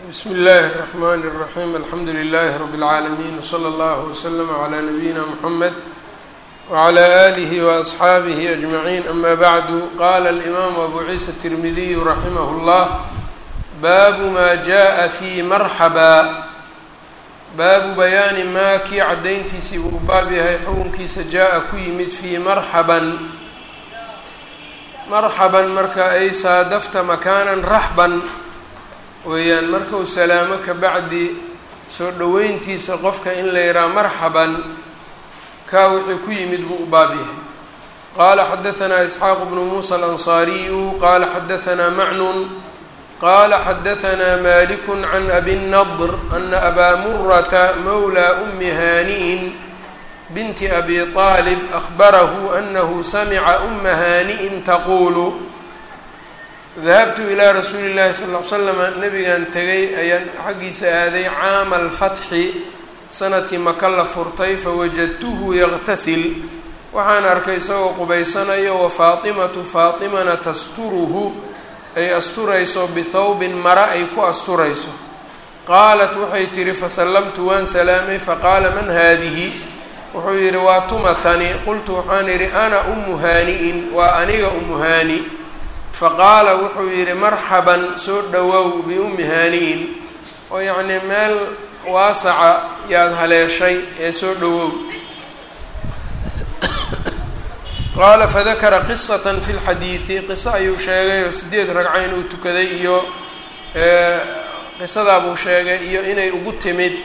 bsm اllahi الرحmn الرaحيم alxamdu لlh رb العaalمين وslى اllه وslm عlى نabيina mحamed وعlى آlih وأصxaabih أجمعين ama bعd qala الإmam أbu ciisa التirmidiy raximh الllah bab ma jaءa fي marxaba baabu bayaani maa kii caddayntiisii buu baab yahay xukunkiisa jaa-a ku yimid fii marxaban marxaban marka ay saadafta makaanan raxban weeyaan markau salaamo ka bacdi soo dhoweyntiisa qofka in la yidhaha marxaban kaa wuxuu ku yimid buu u baab yahay qaala xadahanaa isxaaq bnu muusa alansaariyu qaala xadahanaa macnun qala xadahanaa malik can abi nadr ana abaa murata mawla umi haani'in binti abi طaalib ahbarahu anahu samica uma haani'in taquulu dahabtu ilaa rasuuli اllahi sal l slama nabigan tegay ayaan xaggiisa aaday caama alfatxi sanadkii maka la furtay fawajadtuhu yaqtasil waxaan arkay isagoo qubaysanayo wa faatimatu faatimana tasturuhu ay asturayso bithawbin mara ay ku asturayso qaalat waxay tihi fasallamtu waan salaamay faqaala man haadihi wuxuu yidhi waa tumatani qultu waxaan idhi ana ummu haani'in waa aniga ummu haani faqaala wuxuu yidhi marxaban soo dhowow biummi haani'in oo yacnii meel waasaca yaad haleeshay ee soo dhowow qaala fadakara qisatan fi lxadiidi qiso ayuu sheegay oo sideed ragco inuu tukaday iyo qisadaabuu sheegay iyo inay ugu timid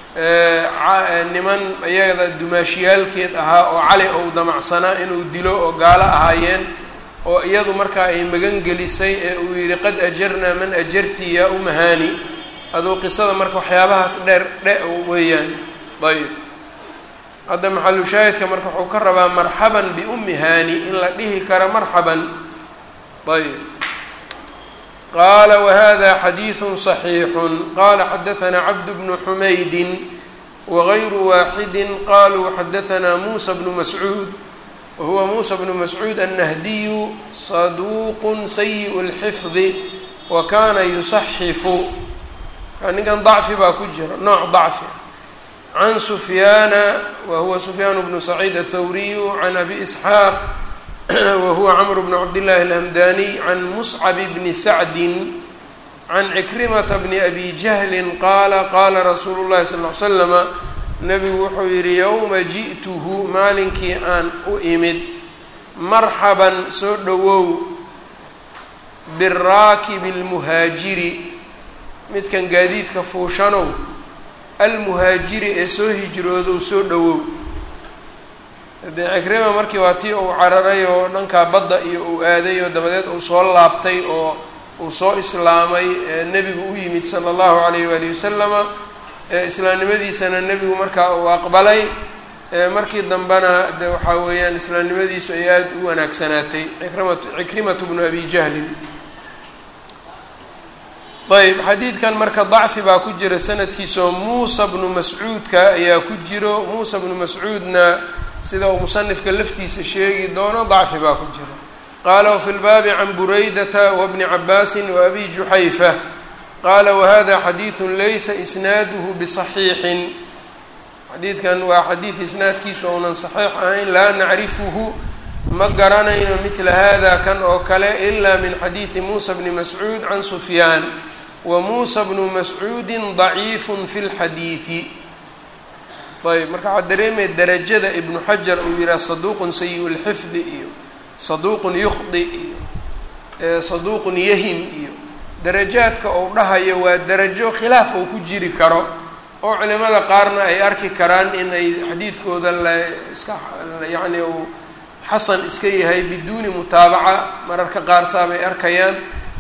niman iyada dumaashiyaalkeed ahaa oo cali ou damacsanaa inuu dilo oo gaalo ahaayeen oo iyadu markaa ay magan gelisay ee uu yidhi qad ajarnaa man ajarti yaa umahaani aduu qisada marka waxyaabahaas dheer dhe weeyaan ayb hadda maxalu shaahidka marka wuxuu ka rabaa marxaban biummi haani in la dhihi karo marxaban ayb qaala wahada xadiidu صaxiixun qala xadahanaa cabd bnu xumaydin wagayru waaxidi qaluu xadahanaa muusa bnu mascuud wahuwa muusa bnu mascuud annahdiyu saduuq sayiء اlxifdi wa kana yusaxifu ninkan dacfi baa ku jira nooc dacfi can sufyaana wahuwa sufyaan bnu saciid athawriyu can abi isxaaq wahuwa camr bn cabdillahi alhamdaniy can muscab bni sacdin can cikrimata bni abi jahlin qaala qaala rasuulu llahi sal l slama nabigu wuxuu yihi yowma ji'tuhu maalinkii aan u imid marxaban soo dhowow biraakibi lmuhaajiri midkan gaadiidka fuushanow almuhaajiri ee soo hijroodow soo dhowow dee cikrima markii waa tii uu cararay oo dhankaa badda iyo uu aaday oo dabadeed uu soo laabtay oo uu soo islaamay nebigu u yimid sala allahu calayh waalihi wasalama islaamnimadiisana nebigu markaa uu aqbalay markii dambena de waxaa weeyaan islaamnimadiisu ay aada u wanaagsanaatay ikrimat cikrimatu bnu abi jahlin ayb xadiidkan marka dacfi baa ku jira sanadkiisaoo muusa bnu mascuudka ayaa ku jiro muusa bnu mascuudna sida uu musanifka laftiisa sheegi doono dacfi baa ku jira qaala wafi lbaabi can buraydata wabni cabaasin wa abi juxayfa qaala wahada xadiidu laysa isnaaduhu bisaxiixin xadiidkan waa xadiid isnaadkiisu ounan saxiix ahayn laa nacrifuhu ma garanayno midla hada kan oo kale ila min xadiidi muusa bni mascuud can sufyaan wa muusa bnu mascuudin daciifun fi lxadiidi ayb marka waxaa dareemaya darajada ibnu xajar uu yihaha saduuqun sayi lxifdi iyo saduuqun yukhdi iyo saduuqun yahim iyo darajaadka uu dhahayo waa darajo khilaaf uu ku jiri karo oo culimada qaarna ay arki karaan in ay xadiidkooda la iska yacni uu xasan iska yahay biduuni mutaabaca mararka qaar saabay arkayaan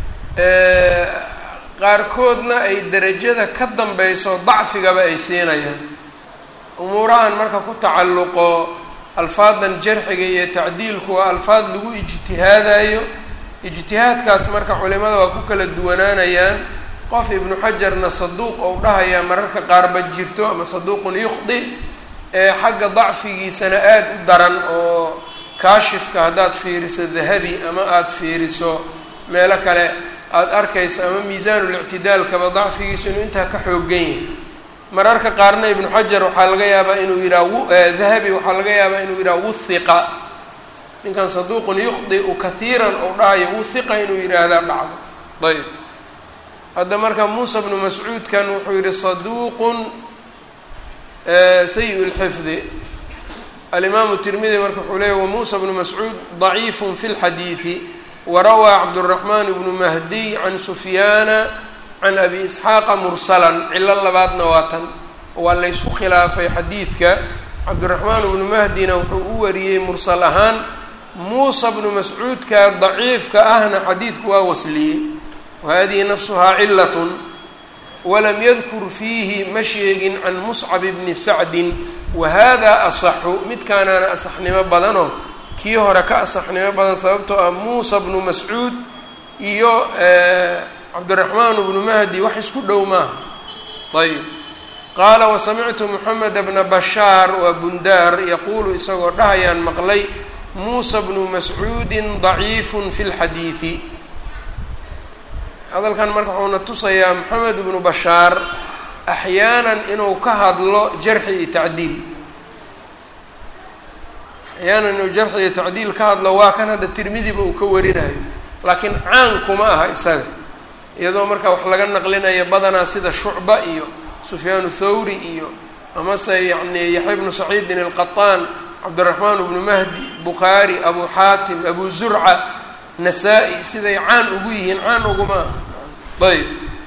qaarkoodna ay derajada ka dambayso dacfigaba ay siinayaan umuurahan marka ku tacalluqo alfaadan jarxiga iyo tacdiilku waa alfaad lagu ijtihaadayo ijtihaadkaas marka culimada waa ku kala duwanaanayaan qof ibnu xajarna saduuq ou dhahayaa mararka qaarba jirto ama saduuqun yukhdi ee xagga dacfigiisana aada u daran oo kaashifka haddaad fiiriso dahabi ama aada fiiriso meelo kale aada arkaysa ama miisaanulictidaalkaba dacfigiisu inuu intaa ka xoogan yahay mararka qaarna ibnu xajar waxaa laga yaabaa inuu yidhaha dahabi waxaa laga yaabaa inuu yidhaha wuhiqa ninkan saduuqun yukhdiu kahiiran ou dhahayo wuhiqa inuu yidhaahdaa dhacdo ayb hadda marka muusa bnu mascuudkan wuxuu yihi saduuqun sayi lxifdi alimaamu tirmidi marka wuxuu leeyay wamuusa bnu mascuud daciifun fi lxadiidi warawaa cabduraxmaan bnu mahdiy can sufyaana can abi isxaaqa mursalan cilo labaadna waa tan waa laysku khilaafay xadiidka cabdiraxmaan bnu mahdina wuxuu u wariyey mursal ahaan muusa bnu mascuudka daciifka ahna xadiidku waa wasliyey wahadihi nafsuhaa cilatun walam yadkur fiihi ma sheegin can muscab bni sacdin wahada asaxu midkaanaana asaxnimo badanoo kii hore ka asaxnimo badan sababtoo ah muusa bnu mascuud iyo cabdiraxmaan bnu mahdi wax isku dhow maaha ayb qaala wasamictu moxameda bna bashaar waa bundaar yaquulu isagoo dhahayaan maqlay muusa bnu mascuudin daciifun fi lxadiidi hadalkan marka wuxuuna tusayaa moxamed bnu bashaar axyaanan inuu ka hadlo jarxi iyo tacdiil axyaanan inuu jarxi iyo tacdiil ka hadlo waa kan hadda tirmidiba uu ka warinayo laakiin caan kuma aha isaga iyadoo marka wax laga naqlinaya badanaa sida shucba iyo sufyaanu thawri iyo amase yacni yaxya bnu saciidin alqataan cabdiraxmaan bnu mahdi bukhaari abu xaatim abu zurca nasaa-i siday caan ugu yihiin caan uguma aha ayb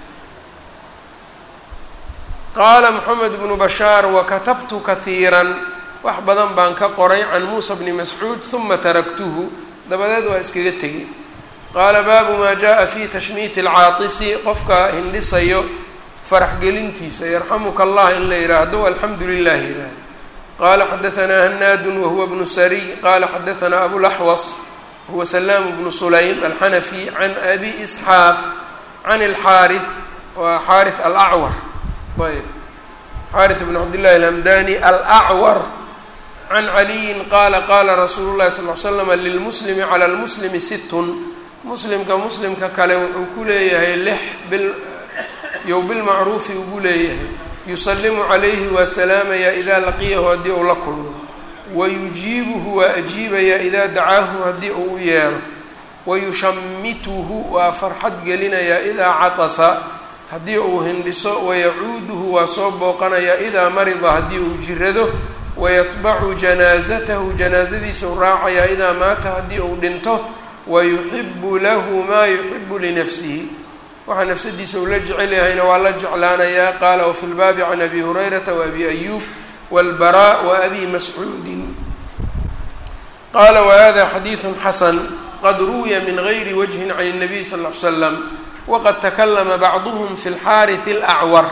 qaala moxamed bnu bashaar wakatabtu kahiiran wax badan baan ka qoray can muusa bni mascuud huma taraktuhu dabadeed waa iskaga tegey qaala baabu maa jaءa fi tashmiiti alcaatisi qofka hindhisayo farax gelintiisa yarxamuka allah in la yidhaahdo alxamdu lilah yidhaahdo qaala xadaanaa hanaadun wahuwa bnu sariy qaala xadaanaa abulaxwas huwa salaam bnu sulaym alxanafi can abi isxaaq can alxaari waa xaari alacwar ayb xaari bn cabdillahi alhamdani alacwar can caliyin qaala qaala rasuulu llahi sal l slama lilmuslimi cala lmuslimi sittun muslimka muslimka kale wuxuu ku leeyahay lix bil yow bilmacruufi ugu leeyahay yusalimu calayhi waa salaamaya idaa laqiyahu haddii uu la kulmo wayujiibuhu waa ajiibaya idaa dacaahu haddii uu u yeero wayushamituhu waa farxad gelinayaa idaa catasa haddii uu hindhiso wayacuuduhu waa soo booqanayaa idaa marida haddii uu jirado wayatbacu janaasatahu janaasadiisau raacayaa idaa maata haddii uu dhinto wayuxibu lahu maa yuxibu linafsihi waxaa nafsadiisa uu la jecel yahayna waa la jeclaanayaa qaala wafi lbaabi can abi hurayrata waabi ayuub wاlbaraa waabi mascuudin qaala wahada xadiidu xasan qad ruwiya min gayri wajhin can الnabiy sal ll ly slam waqad takalama bacduhm fi اlxaariث اlأcwar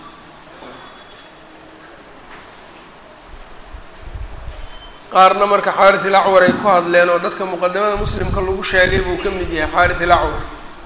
qaarna marka xaariث ilacwar ay ku hadleen oo dadka muqadamada muslimka lagu sheegay buu ka mid yahay xaariث ilacwar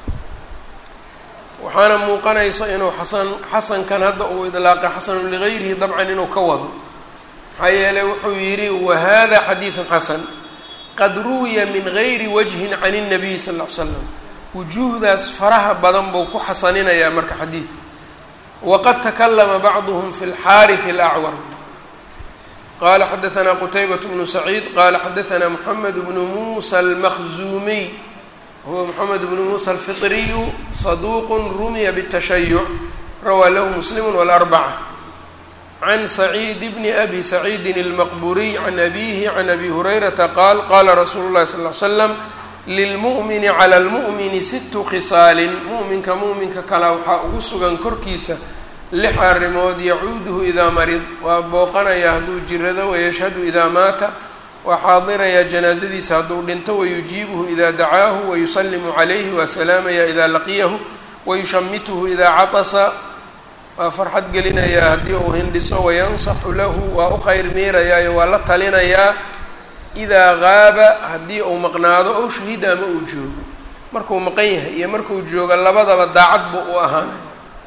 waxaana muuqanaysa inuu xasan xasankan hadda uu idlaaqay xasanu ligayrihi dabcan inuu ka wado maxaa yeeley wuxuu yidhi wahada xadiiثu xasan qad ruwiya min gayri wajhin can الnabiy sal ll ly slam wujuuhdaas faraha badan buu ku xasaninayaa marka xadiidka waqad takalama bacduhm fi اlxaariث اlأcwar qala xadaثna qtaybaة bnu saciid qala xadaثna mxamed bnu musa almaqzuumiy huwa mxamed bnu musa alfiطriyu saduq rumiya bالtashayuc rawaa lahu muslim wاlarbacة can saciid bni abi saciidi اlmaqburiy can abihi can abi hurayrata qaal qala rasuulu اlahi sal ly slam lilmu'mini clى اlmu'mini situ khisaalin mu'minka mu'minka kala waxaa ugu sugan korkiisa lix arrimood yacuuduhu idaa marid waa booqanayaa hadduu jirado wayashhadu idaa maata waa xaadirayaa janaasadiisa hadduu dhinto wayujiibuhu idaa dacaahu wayusalimu calayhi waa salaamayaa idaa laqiyahu wayushamituhu idaa catasa waa farxad gelinayaa haddii uu hindhiso wayansaxu lahu waa u khayr miirayaayo waa la talinayaa idaa qaaba haddii uu maqnaado ow shahida ama uu joogo markuu maqan yahay iyo markuu joogo labadaba daacad buu u ahaanaya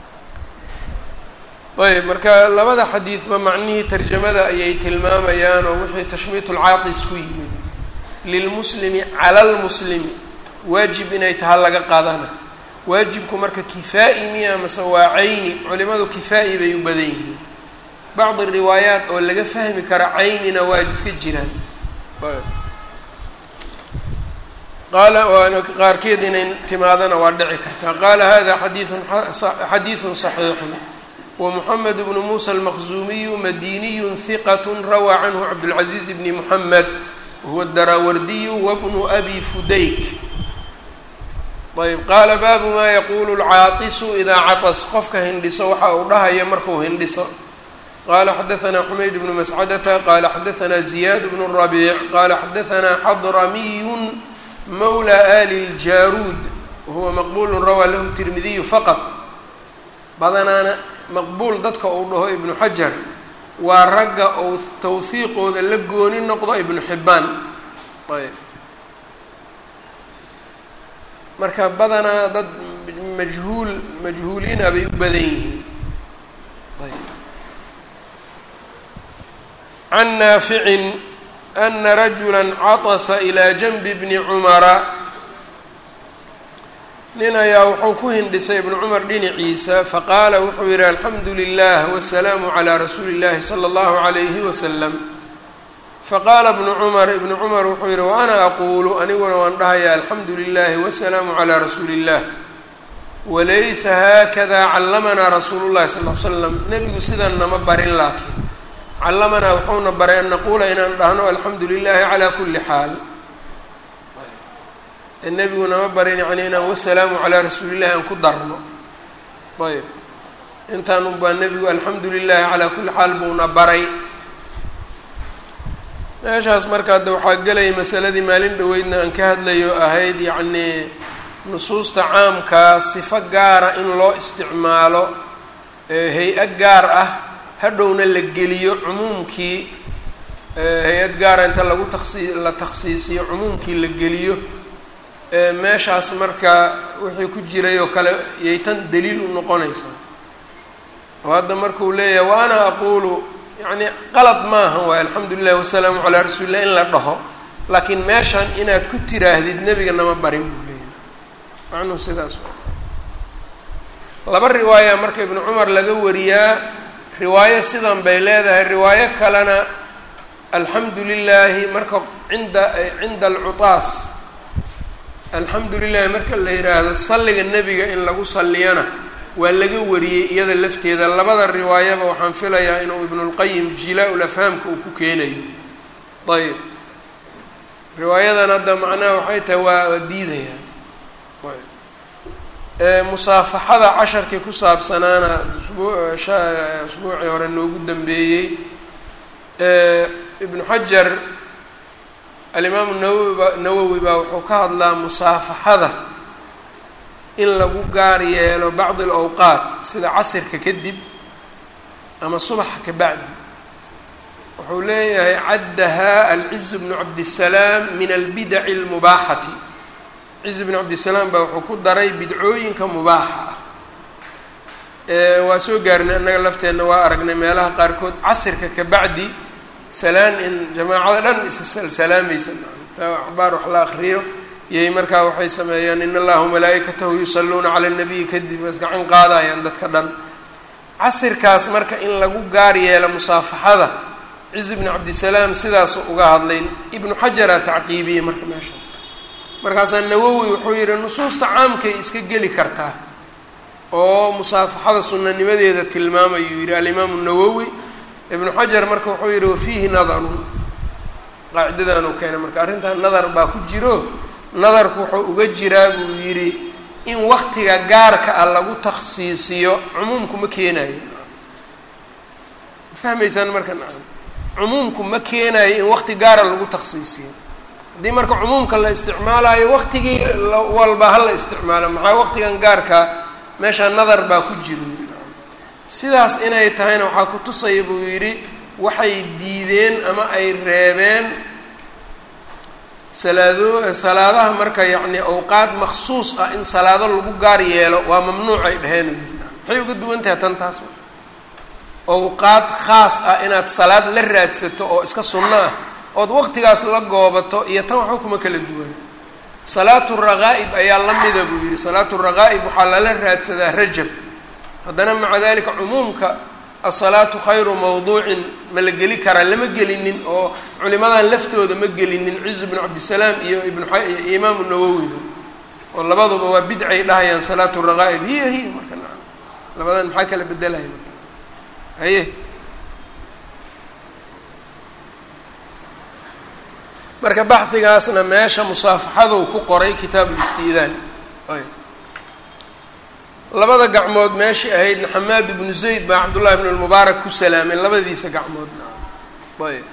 ayb marka labada xadiidba macnihii tarjamada ayay tilmaamayaan oo wixii tashmiitu lcaaqis ku yimid lilmuslimi cala lmuslimi waajib inay taha laga qaadana waajibku marka kifaa-i miya mase waa cayni culimadu kifaa-i bay u badan yihiin bacdi riwaayaat oo laga fahmi kara caynina waa iska jiraan qaala waana qaarkeed inay timaadana waa dhici kartaa qaala hada xadiiun xadiidun صaxiixun wamuxamed bnu muusa almaqzuumiyu madiniyu hiqat rawaa canhu cabdاlcaziiz bni muxamed wahuwa daraawardiyu wabnu abi fudayk ayb qaala baabu maa yaquulu lcaatisu idaa catas qofka hindhiso waxa uu dhahaya marku hindhiso qala xadaanaa xumayd bnu mascadata qala xadaanaa ziyaad bnu rabiic qala xadaanaa xadramiyun mawla ali ljaruud wahuwa maqbulu rawaa lahu tirmidiyu faqad badanaana maqbuul dadka uu dhaho ibnu xajar waa ragga ou tawhiiqooda la gooni noqdo ibnu xibbaan ayb marka badanaa dad majhuul majhuuliina bay u badan yihiin can naaficin ana rajula catasa ilaa janbi bni cumara nin ayaa wuxuu ku hindhisay ibnu cumar dhinaciisa faqaala wuxuu yihi alxamdu lilah wasalaamu calaa rasuuli اllahi salى اllahu alayhi wasalam faqaala ibnu cumar ibnu cumar wuxuu yihi wa ana aquulu aniguna waan dhahaya alxamdu lilahi wasalaamu calaa rasuuli اllah walaysa haakada callamanaa rasuulu llahi sal l slam nebigu sidan nama barin laakiin callamanaa wuxuuna baray an naquula inaan dhahno alxamdu lilahi calaa kuli xaal nebigu nama barin yani inaan wasalaamu calaa rasuulillahi aan ku darno ayb intaan unbaa nebigu alxamdu lilahi calaa kuli xaal buuna baray meeshaas marka hadda waxaa gelaya masaladii maalin dhoweydna aan ka hadlayo ahayd yacnii nusuusta caamkaa sifo gaara in loo isticmaalo hay-a gaar ah hadhowna la geliyo cumuumkii hay-ad gaara inta lagu taksi la takhsiisiyo cumuumkii la geliyo meeshaas marka wixii ku jiray oo kale yay tan daliil u noqonaysaa oo hadda markuu leeyahay wa ana aquulu yacni qalad maaha waay alxamdu lilah wasalaamu calaa rasuulillah in la dhaho laakiin meeshan inaad ku tiraahdid nebiga nama barin buu leeyahay macnuhu sidaas laba riwaaya marka ibnu cumar laga wariyaa riwaayo sidan bay leedahay riwaayo kalena alxamdu lilaahi marka cinda cinda alcutaas alxamdu lilahi marka la yidhaahdo salliga nebiga in lagu salliyana waa laga wariyey iyada lafteeda labada riwaayaba waxaan filayaa inuu ibnulqayim jilaa-ul afhaamka uu ku keenayo ayb riwaayadan hadda macnaha waxay tahay waa waa diidaya ayb musaafaxada casharkii ku saabsanaana usbuu usbuucii hore noogu dambeeyey ibnu xajar alimaamu nawowiba nawowi baa wuxuu ka hadlaa musaafaxada in lagu gaar yeelo bacdi alawqaat sida casirka kadib ama subaxa ka bacdi wuxuu leeyahay caddahaa alciz bnu cabdisalaam min albidaci almubaaxati ciz bnu cabdisalaam baa wuxuu ku daray bidcooyinka mubaaxa ah waa soo gaarnay annaga lafteenna waa aragnay meelaha qaarkood casirka ka bacdi salaan in jamaacada dhan isa salaamaysa ta axbaar wax la akriyo iyay markaa waxay sameeyaan in allaha malaaikatahu yusalluuna cala nabiyi kadib is gacan qaadayaan dadka dhan casirkaas marka in lagu gaar yeelo musaafaxada ciz bni cabdisalaam sidaasu uga hadlay ibnu xajaraa tacqiibiyey marka meeshaas markaasaa nawowi wuxuu yihi nusuusta caamkay iska geli kartaa oo musaafaxada sunanimadeeda tilmaamayuu yihi alimaamu nawowi ibnu xajar marka wuxuu yihi wafiihi nadarun qaacidadan uu keenay marka arrintan nadar baa ku jiro nadarku wuxuu uga jiraa buu yidhi in waktiga gaarka ah lagu takhsiisiyo cumuumku ma keenayo ma fahmaysaan marka nacam cumuumku ma keenayo in wakti gaara lagu takhsiisiyo haddii marka cumuumka la isticmaalayo waktigii walba ha la isticmaalo maxaa waktigan gaarkaa meeshaa nadar baa ku jiro sidaas inay tahayna waxaa ku tusaya buu yidhi waxay diideen ama ay reebeen salaado salaadaha marka yacni awqaad maksuus ah in salaado lagu gaar yeelo waa mamnuuc ay dheheen u yidhi maxay uga duwan tahay tan taas awqaad khaas ah inaad salaad la raadsato oo iska sunno ah ood waqtigaas la goobato iyo tan waxba kuma kala duwana salaatu raqaa'ib ayaa la mida buu yidhi salaatu raqaa'ib waxaa lala raadsadaa rajab haddana maca dalika cumuumka asalaatu khayru mawduucin ma la geli karaa lama gelinin oo culimadan laftooda ma gelinin ciz bnu cabdisalaam iyo ibnu imaamu nawowiba oo labaduba waa bidcay dhahayaan salaatu raqaa'ib hiya hiya marka nacam labadan maxaa kala bedelaya marka haye marka baxdigaasna meesha musaafaxaduu ku qoray kitaabu listiidaan labada gacmood meeshai ahaydna xamaad ibnu zayd baa cabdullahi ibn lmubaarak ku salaamay labadiisa gacmoodna ayb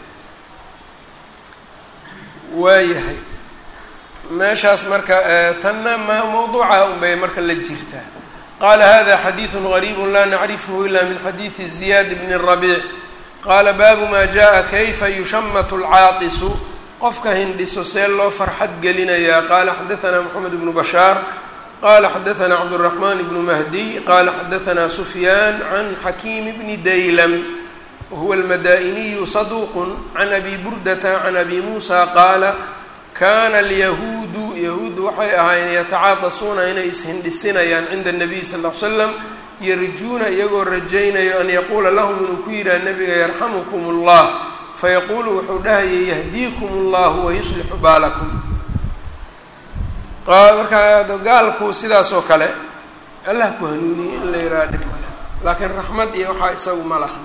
waayahay meeshaas marka tanna ma mawduuca unbay marka la jirtaa qaala hada xadiidu gariibu laa nacrifhu ila min xadiidi ziyaad bni rabiic qaala baabu ma jaءa kayfa yushamatu lcaaqisu qofka hindhiso see loo farxad gelinayaa qaala xadaanaa moxamed bnu bashaar qala xadaثna cabdالرaحman بn mahdiy qala xadaثna sufyaan can xakiim bni daylam wahuwa اlmada'iniyu صaduq can abi burdata can abi musa qaala kana alyahuudu yahuuddu waxay ahaayeen yatacaadasuuna inay ishindhisinayaan cinda الnabiy sal ll ly slam yarjuuna iyagoo rajaynayo an yaquula lahum inuu ku yidhaha nabiga yarxamkm اllah fayaquulu wuxuu dhahayay yahdiikum اllah wayuslixu baalakum markaa gaalku sidaas oo kale allah ku hanuuniye in la yidhaha dhib male laakiin raxmad iyo waxaa isagu ma laha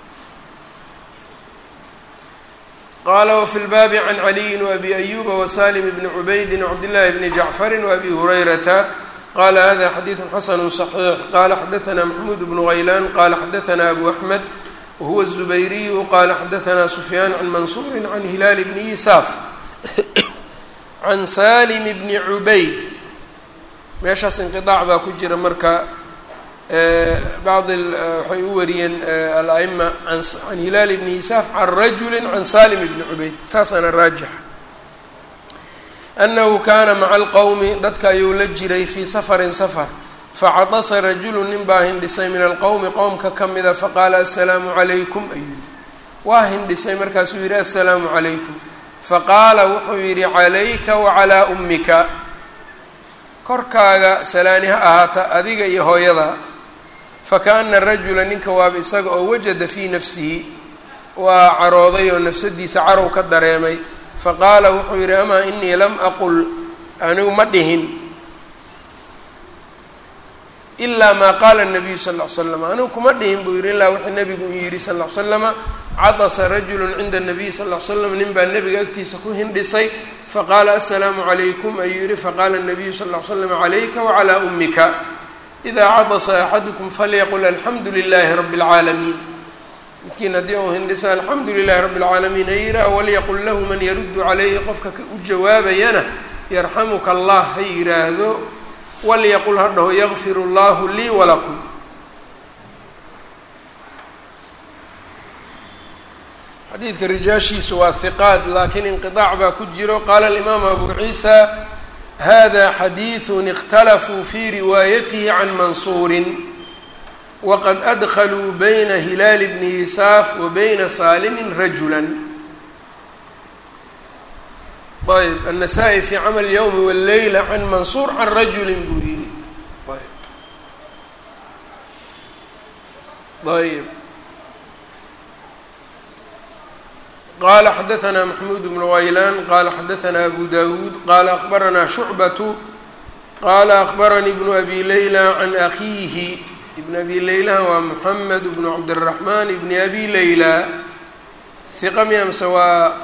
qaala wafi lbaabi can caliyin waabi ayuba wasalim bni cubaydin wcabdillahi bni jacfarin waabi hurayrata qala hada xadiidu xasanu صaxiix qala xadaثna maxmuud bnu haylaan qala xadaثna abu axmed wahuwa الzubayriyu qala xadaثna sufyaan can mansuuri can hilaal bni yisaaf can salim bni cubayd meeshaas inqiطaac baa ku jira marka bacdi waxay u wariyeen ala'ima can hilaal bni yisaaf can rajuli can salim bni cubayd saasaana raajixa anahu kana maca alqowmi dadka ayuu la jiray fii safarin safar facadasa rajulu nin baa hindhisay min alqowmi qowmka ka mida faqaala asalaamu calaykum ayuu yihi waa hindhisay markaasuu yihi asalaamu calaykum faqaala wuxuu yidhi calayka wacalaa ummika korkaaga salaani ha ahaata adiga iyo hooyada fakaana rajula ninka waaba isaga oo wajada fii nafsihi waa carooday oo nafsadiisa carow ka dareemay faqaala wuxuu yidhi amaa inii lam aqul anigu ma dhihin ilaa maa qaala nabiyu sal ll ly slam anigu kuma dhihin buu yidhi ilaa wuxuu nabigu u yidhi sal ll ly slama cadasa rajulu cinda nabiy sal ll ly slam nin baa nebiga agtiisa ku hindhisay faqaala asalaamu calaykum ayuu yihi faqaala nabiyu sal ll ly slam calayka wacalaa ummika idaa cadasa axadukum falyaqul alxamdu lilaahi rabi اlcaalamiin midkiin haddii uu hindhisa alxamdu lilahi rabi اlcaalamiin ha yidhaah walyaqul lahu man yaruddu calayhi qofka u jawaabayana yarxamuka allah ha yidhaahdo walyaqul ha dhaho yakfir اllahu lii walakum xadiidka rijaashiisu waa hiqaad laakiin inqiطaac baa ku jiro qaala alimaamu abu ciisa hada xadiiثu اkhtalafuu fi riwaayatihi can mansuuri waqad adkaluu bayna hilaal bni yisaaf wa bayna saalimi rajula ayb النasaa-i fi camal اlyowmi wاlleyla can mansuur can rajuli buu yihi ayb qala xadaثna maxmuud bnu waylaan qala xadaثna abu dawuud qala akbarana shucbatu qala akbaranii bnu abi leyla can akiihi ibn abi leylaha waa moxamed bnu cabdالraxman bni abi leyla hiqa miya mase waa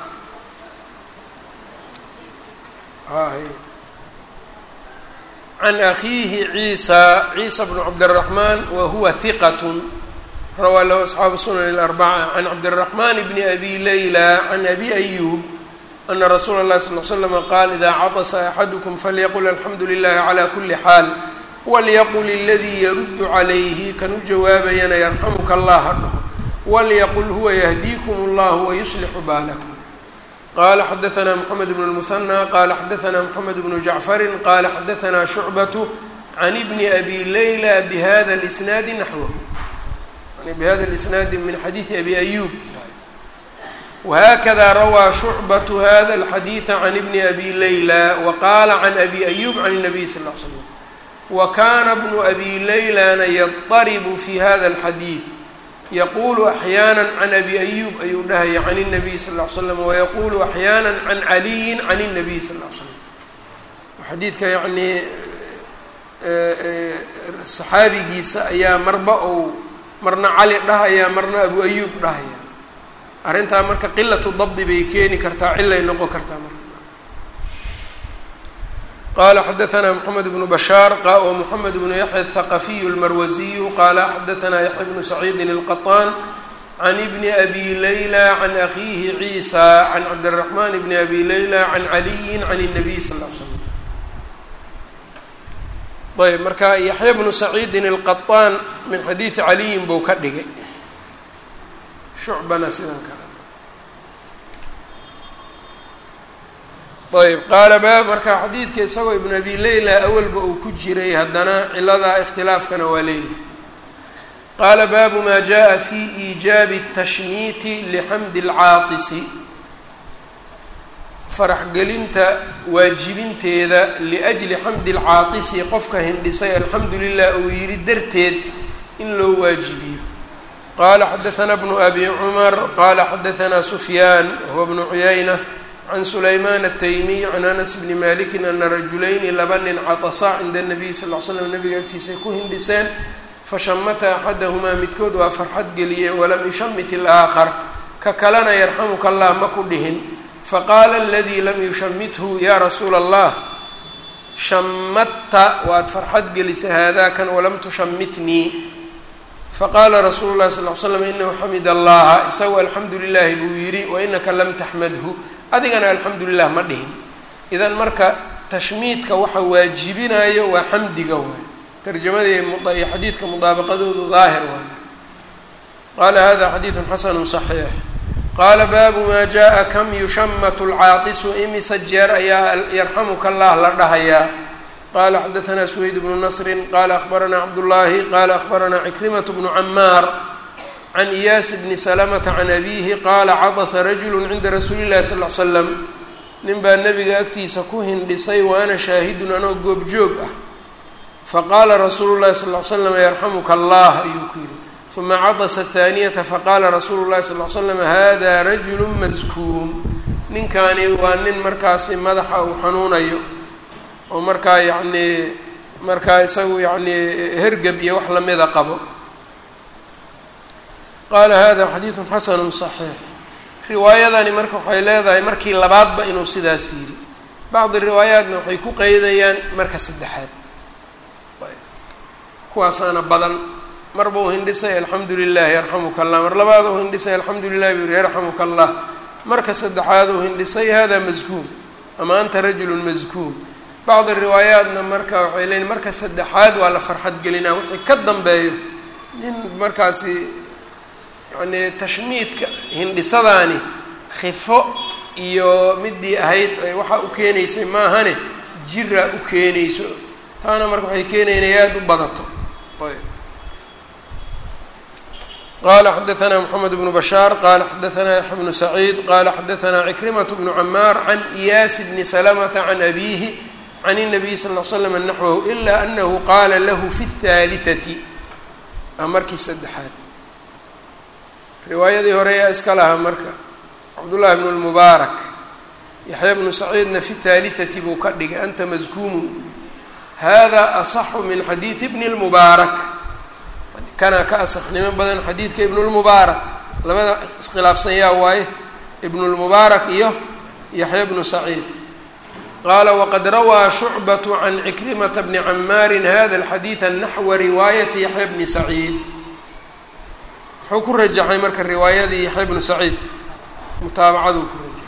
can akiihi ciisa ciisa bnu cabdالraxman wa huwa hiqat rawaa lahu asxaabu sunan اlarbaca can cabdالraxman bni abi leyla can abi ayub ana rasuula اlahi sal l slama qaal ida caطsa axadukum falyaqul alxamdu lilahi cla kuli xaal walyaqul اladii yaruddu calayhi kan u jawaabayana yarxamuka allah ha dhaho walyaqul huwa yahdiikum اllah wayuslixu baalakum qala xadaثna mxamed bn اlmuhanى qala xadaثna mxamed bnu jacfari qala xadaثna shucbaة can bni abi leyla bhada اlisnaadi naxwahu bhada اlisnaadi min xadiiثi abi ayub whakada rawaa shucbaة hada الxadiiثa can bni abi layla waqaala can abi ayub can الnabiy sal ه l slm wakana bnu abi laylana yadaribu fi hada اlxadiid yaqulu axyaana can abi ayub ayuu dhahaya can الnabiy sal ly slam wayaqulu axyaana can caliyi can الnabiy sal ly slam xadiidka yanii saxaabigiisa ayaa marba ou marna cali dhahaya marna abu ayub dhahaya arrintaa marka qilatu dabdi bay keeni kartaa cilay noqon kartaa marka qala xadaثna mxamed bnu bashaar o mxamed bnu yaxya الthaqafiyu اlmarwasiyu qala xadaثna yaxya bnu saciidi الqaطaan can bni abi layla can akhiihi ciisa can cabdالraxman bni abi layla can caliyi can الnabiy sal ly slam ayb marka yaxya bnu saciidin الqaطaan min xadiidi caliyin buu ka dhigay shucbana sidan kale ayb qaala baab marka xadiidka isagoo ibn abi leyla awalba uu ku jiray haddana ciladaa ikhtilaafkana waa leeyahay qaala baabu maa jaءa fi iijaabi الtashmiiti lixamdi اlcaaqisi faraxgelinta waajibinteeda liأjli xamdi اlcaaqisi qofka hindhisay alxamdu lilah uu yihi darteed in loo waajibiyo qala xadaثna bnu abi cumar qala xadaثna sufyaan wahuwa bnu cuyayna can sulayman الtaymiy can anas bni maliki ana rajulayni laba nin caطasa cinda الnabiy sal ly slam nabiga agtiisay ku hindhiseen fashamata axadahumaa midkood waa farxad geliyey walam yushamit اlآakar ka kalena yarxamuka allah ma ku dhihin faqaala aladii lam yushamithu ya rasuula allah shamatta waad farxad gelisay haadakan walam tushamitnii faqaala rasuulu lahi sal l slam inahu xamid allaha isagu alxamdu lilahi buu yidhi wainaka lam taxmadhu adigana alxamdu lilah ma dhihin idan marka tashmiidka waxa waajibinayo waa xamdiga waay tarjamadii iyo xadiidka mudaabaqadoodu daahir waay qaala hada xadiidu xasanu صaxiix qaala baabu maa jaءa kam yushamatu lcaaqisu imisa jeer ayaa yarxamuka allah la dhahayaa qala xadaثna سweyd bnu nasri qala akhbarana cabdullahi qala akhbarana cikrimaة bnu camaar can iyaas bni salamata can abihi qaala cadasa rajulu cinda rasuuli llahi sal l slam nin baa nabiga agtiisa ku hindhisay wa ana shaahidun anoo goobjoog ah faqaala rasuulu llahi sal l slam yarxamuka allah ayuu ku yihi uma cadasa athaaniyata faqaala rasuulu llahi sal l slam hada rajulu maskuum ninkaani waa nin markaasi madaxa uu xanuunayo oo markaa yacnii markaa isagu yacnii hergeb iyo wax lamida qabo qaala hada xadiidu xasanu صaxiix riwaayadani marka waxay leedahay markii labaadba inuu sidaas yidhi bacdi riwaayaatna waxay ku qeydayaan marka saddexaad kuwaasaana badan marba uu hindhisay alxamdu lilah yarxamuka allah mar labaad uu hindhisay alxamdu lilah buu yihi yarxamuka allah marka saddexaad uu hindhisay hada maskuum ama anta rajulu maskuum bacdi riwaayaatna marka waxay leeyiin marka saddexaad waa la farxad gelinaa wixii ka dambeeyo nin markaasi yacnii tashmiidka hindhisadaani khifo iyo midii ahayd waxaa u keenaysay maahane jiraa u keenayso taana marka waxay keenayn inay aada u badato ayb qala xadaثna mxamed bnu bashaar qala xadaثna yaxya bnu saciid qala xadaثna cikrimaة bnu camaar can iyaas bni salamata can abihi can الnabiy sal ll slam naxwahu ila anahu qaala lahu fi الثaaliثati a markii saddexaad riwaayadii hore yaa iska lahaa marka cabdullahi bnu lmubaarak yaxya bnu saciidna fi الثaaliثati buu ka dhigay anta maskuumun hada aصxu min xadiiثi bni اlmubaarak kanaa ka asaxnimo badan xadiidka ibn اlmubaarak labada iskhilaafsan yaa waaye ibn اlmubaarak iyo yaxya bnu saciid qaala waqad rawaa shucbaة can cikrimata bni camaarin hada اlxadiiثa naxwa riwaayati yaxya bni saciid muxuu ku rajaxay marka riwaayadii yaxya bnu saciid mutaabacaduu ku rajaxay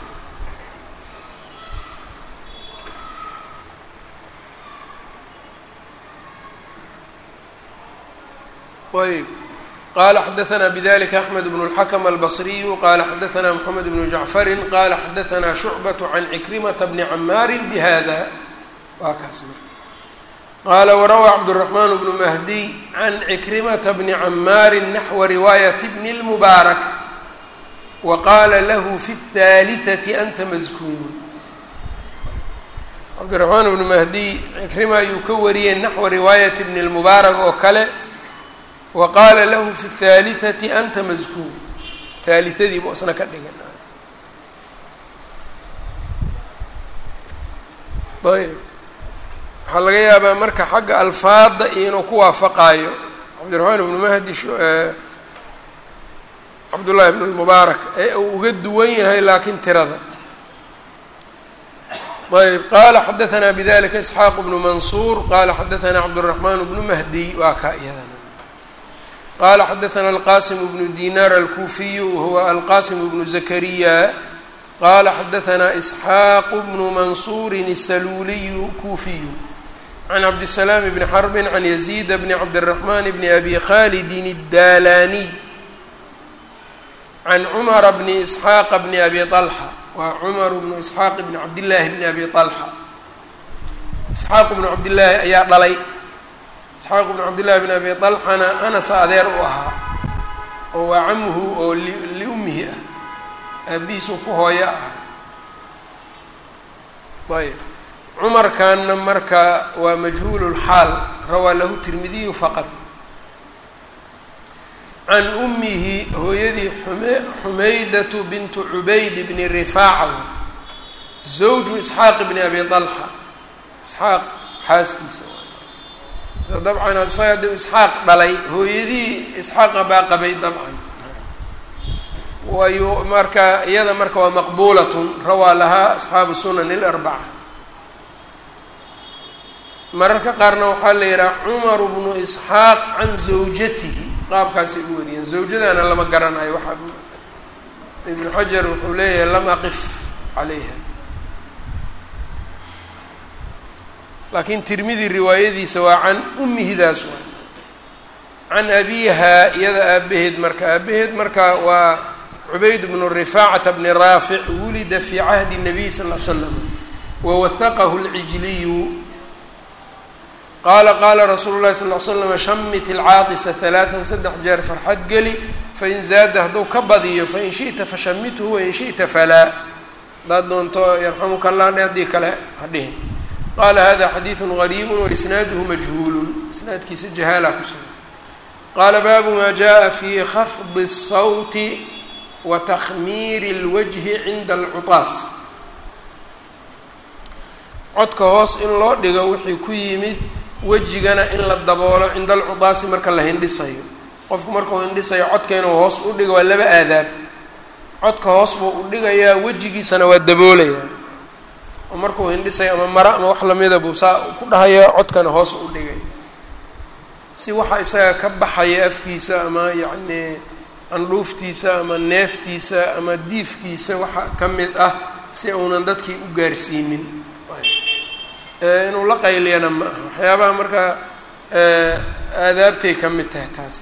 ayb qala xadaثna bdlika axmed bn اlxakm albصriyu qala xadaثna mxamed bnu jacfari qala xadaثna shucbaة can cikrimata bni camaari bhada waa kaas mar qala warawى cabdالرaحman bnu mahdiy can cikrimata bni camaari naxwa riwaayat bni اlmubaarak wa qaala lahu fi اthaalitثati anta maskuunun cabdiraxmaan ibnu mahdiy cikrima ayuu ka wariyey naxwa riwaayat bn اlmubaarak oo kale wa qaala lahu fi اthaalitثati anta maskuun haaliadii buu isna ka dhigan ayb waxaa laga yaabaa marka xagga alfaada iyo inuu ku waafaqaayo cabdiraxmaan ibnu mahdi cabdullahi ibn lmubaarak ee uu uga duwan yahay laakiin tirada ayb qala xadaثna bdalika isxaaq bnu mansuur qala xadaثna cabdالraxmaan bnu mahdi waa kaa iyadana qala xadaثna alqasim bnu dinar alkufiyu wahuwa alqasim bnu zakariya qala xadaثna isxaaq bnu mansuuri الsaluuliyu kufiyu can cabdالsalaam bni xarbi can yaziid bni cabdالraxman bni abi khalidi الdalaniy can cumara bni isxaaqa bni abi طalxa waa cumar bnu isxaaq bni cabdillaahi bni abi طalxa isxaaq bnu cabdillaahi ayaa dhalay isxaaq bnu cabdillahi bni abi طalxana anasa adeer u ahaa oo waa camuhu oo liummihi ah aabihiisu ku hooyo ah ayb cumarkanna marka waa majhuul اlxaal rawaa lahu tirmidiyu faqad can ummihi hooyadii xumaydatu bintu cubayd bni rifaaca zawju isxaaq bni abi طalxa isxaaq xaaskiisa dabcan isaga de isxaaq dhalay hooyadii isxaaqa baa qabay dabcan wayu marka iyada marka waa maqbuulatun rawaa lahaa asxaabu sunan اlarbaca mararka qaarna waxaa la yidhaha cumar bnu isxaaq can zawjatihi qaabkaasay u wariyeen zawjadana lama garanayo waxaa ibnu xajar wuxuu leeyahay lam aqif calayha laakiin tirmidi riwaayadiisa waa can ummihidaas waa can abiha iyada aabaheed marka aabaheed marka waa cubayd bnu rifaacata bni raafic wulida fii cahdi الnabiy sal l slam wawahaqahu اlcijliyu qaala qaala rasuulu llahi sal l slam shamit ilcaaqisa halaatan saddex jeer farxad geli fain zaada hadduu ka badiyo fain shiئta fashamithu wain shiئta falaa haddaad doonto yarxamuka allah dhe haddii kale ha dhihin qaala hada xadiidu gariibu waisnaaduhu majhuulu isnaadkiisa jahaala ku sugan qaala baabu ma jaءa fi khafdi الsawti wa takhmiiri اlwajhi cinda alcutaas codka hoos in loo dhigo wixii ku yimid wejigana in la daboolo cinda alcudaasi marka la hindhisayo qofku markuu hindhisayo codka inuu hoos u dhigo waa laba aadaab codka hoos buu u dhigayaa wejigiisana waa daboolayaa oo markuu hindhisayo ama mara ama wax lamida buu saa ku dhahayaa codkana hoos u dhigaya si waxa isaga ka baxaya afkiisa ama yacnii candhuuftiisa ama neeftiisa ama diifkiisa waxa ka mid ah si uunan dadkii u gaarsiinin inuu la qayliyana ma aha waxyaabaha markaa aadaabtay ka mid tahay taasi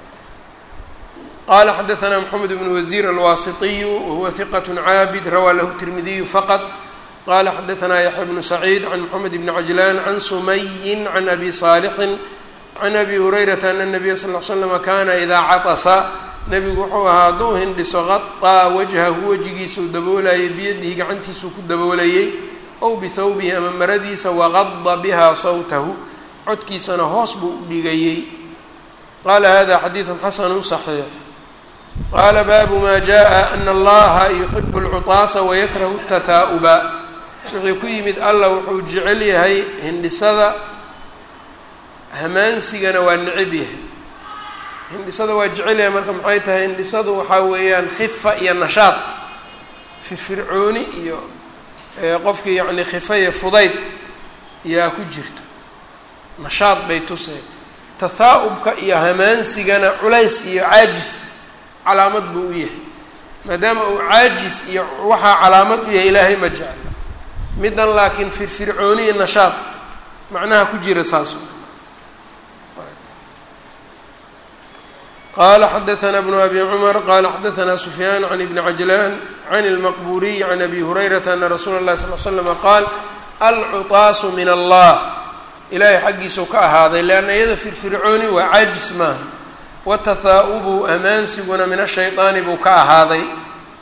qala xadaثna mxamed bn wasiir alwasitiyu wahuwa hiqat caabid rawaa lahu tirmidiyu faqad qala xadaثna yaxya bnu saciid can mxamed bni cajlan can sumayin can abi صaalixin can abi hurayrata ana الnabiya sal ll slama kana idaa caطasa nebigu wuxuu ahaa hadduu hindhiso qaطaa wajhahu wejigiisau daboolayay biyadihi gacantiisuu ku daboolayay ow bihawbihi ama maradiisa waqada biha sawtahu codkiisana hoos buu u dhigayey qaala hada xadiidu xasanu صaxiix qaala baabu ma jaءa ana allaha yuxibu اlcutaasa wayakrahu اtahaa'uba wuxuu ku yimid allah wuxuu jecel yahay hindhisada hamaansigana waa necab yahay hindhisada waa jecel yahay marka maxay tahay hindhisadu waxaa weeyaan khifa iyo nashaad firfircooni iyo qofkii yacni khifaya fudayd yaa ku jirto nashaad bay tusay tahaa'ubka iyo hamaansigana culays iyo caajis calaamad buu u yahay maadaama uu caajis iyo waxaa calaamad u yahay ilaahay ma jecla middan laakiin firfircooni iyo nashaad macnaha ku jira saas qala xadaثna bnu abi cmar qala xadaثna sufyaan can ibni cajlan can اlmaqburiy can abi hurayrata ana rasuula اlahi sal l slama qaal alcutaasu min allah ilaahay xaggiisau ka ahaaday leanna iyada firfircooni waa caajis maaha watahaa'ubu amaansiguna min ashayطaani buu ka ahaaday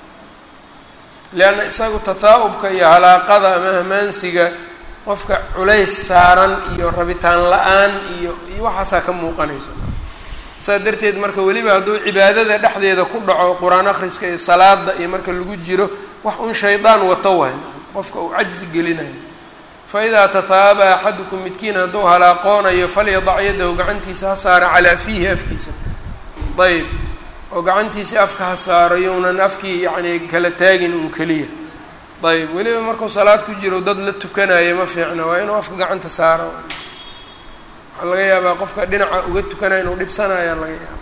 leanna isagu tataa-ubka iyo halaaqada ama hamaansiga qofka culays saaran iyo rabitaan la-aan iyo iyo waxaasaa ka muuqanaysa saa darteed marka weliba hadduu cibaadada dhexdeeda ku dhaco qur-aan akhriska iyo salaada iyo marka lagu jiro wax un shaydaan wato waay qofka uu cajsi gelinayo fa idaa tataaba axadukum midkiin hadduu halaaqoonayo falyadac yadahu gacantiisa ha saara calaa fiihi afkiisa ayb oo gacantiisii afka ha saaro younan afkii yacni kala taagin un keliya ayb weliba markuu salaad ku jiro dad la tukanayo ma fiicna waa inuu afka gacanta saaro waxaa laga yaabaa qofka dhinaca uga tukanaya inuu dhibsanaya laga yaaba